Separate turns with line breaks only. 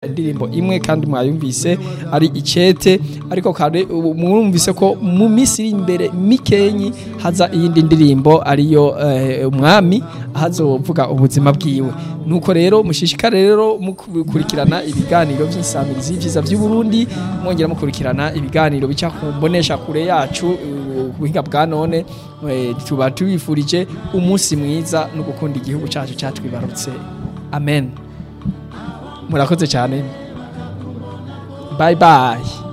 indirimbo imwe kandi mwayumvise ari icete ariko kare ubu mwumvise ko mu minsi iri imbere mikenyi haza iyindi ndirimbo ariyo eh, umwami hazovuga ubuzima bwiwe nuko rero mushishikare rero mukurikirana ibiganiro by'insamirizi y'ivyiza by'u Burundi mwongera mukurikirana ibiganiro bica ku mbonesha kure yacu uh, buhinga bwa none eh, tuba tubifurije umunsi mwiza no gukunda igihugu cyacu cyatwibarutse amen murakoze cyane bye bye